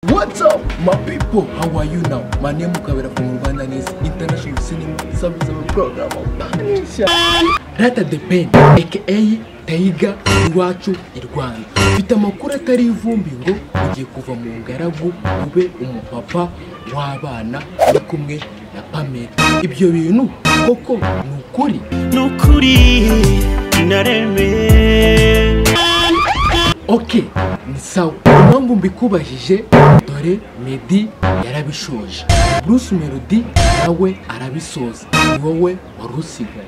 What's up, my people? How are you now? My name is Kabira from Rwanda and it's International Cinema Service of Program of Tanisha. Rata the Pen, aka Taiga iwacu i Rwanda. Mfite amakuru atari ivumbi ngo ugiye kuva mu ngaragu ube umupapa w'abana uri kumwe na Pamela. Ibyo bintu koko ni ukuri. nukuri naremeye Ok, ni sawa. Impamvu mbikubajije dore Meddy yarabishoje. Bruce Melody nawe arabisoza. Ni wowe wari usigaye.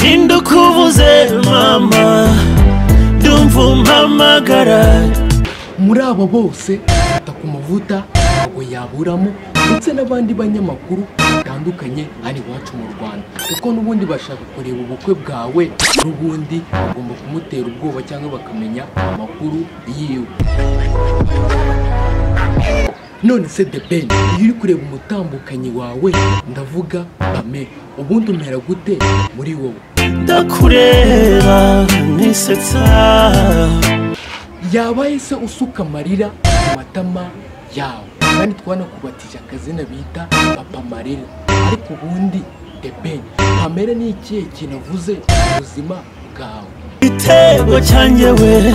nindukubuze mama ndumva umpamagara Muri abo bose fata ku mavuta ntabwo yaburamo ndetse n'abandi banyamakuru batandukanye hano iwacu mu Rwanda kuko n'ubundi bashaka kureba ubukwe bwawe n'ubundi bagomba kumutera ubwoba cyangwa bakamenya amakuru yiwe none se The Ben iyo uri kureba umutambukanyi wawe ndavuga Pame ubundi umera gute muri wowe ndakureba nisetsa yaba yahise usuka amarira mu matama yawe kandi twanakubatije akazina bita papa marira ariko ubundi the ben pamela ni ikihe kintu avuze ku buzima bwawe igitego cyanjye we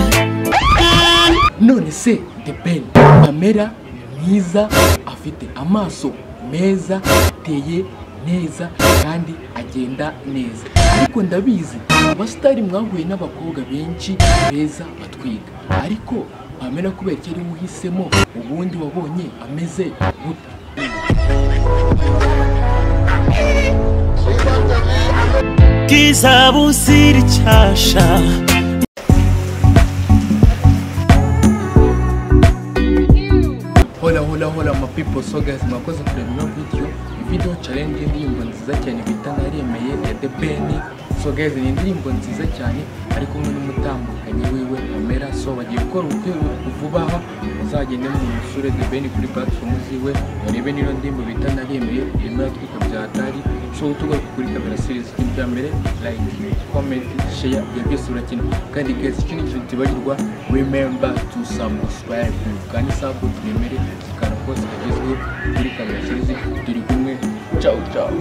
none se the ben pamela ni mwiza afite amaso meza ateye neza kandi agenda neza ariko ndabizi abasitari mwahuye n'abakobwa benshi beza batwiga ariko pamela kubera icyo ari we uhisemo ubundi wabonye ameze gute bwiza buzira icyasha Hola hola hola ma people so guys mwakoze kureba ino video video challenge y'indirimbo nziza cyane bita naremeye ya The Ben so guys ni indirimbo nziza cyane ari kumwe n'umutambukanyi wiwe Pamela so bagiye gukora ubukwe vuba aha muzagende mu musure The Ben kuri platform ziwe murebe n'ino ndirimbo bita naremeye irimo iratwika bya Atari so tugaruka kuri kamera series y'ibya mbere like comment share ibyo byose urakina kandi guys ikindi kintu tibagirwa remember to subscribe kandi subscribe remere zikana kose kagezweho kuri kamera series turi kumwe ciao ciao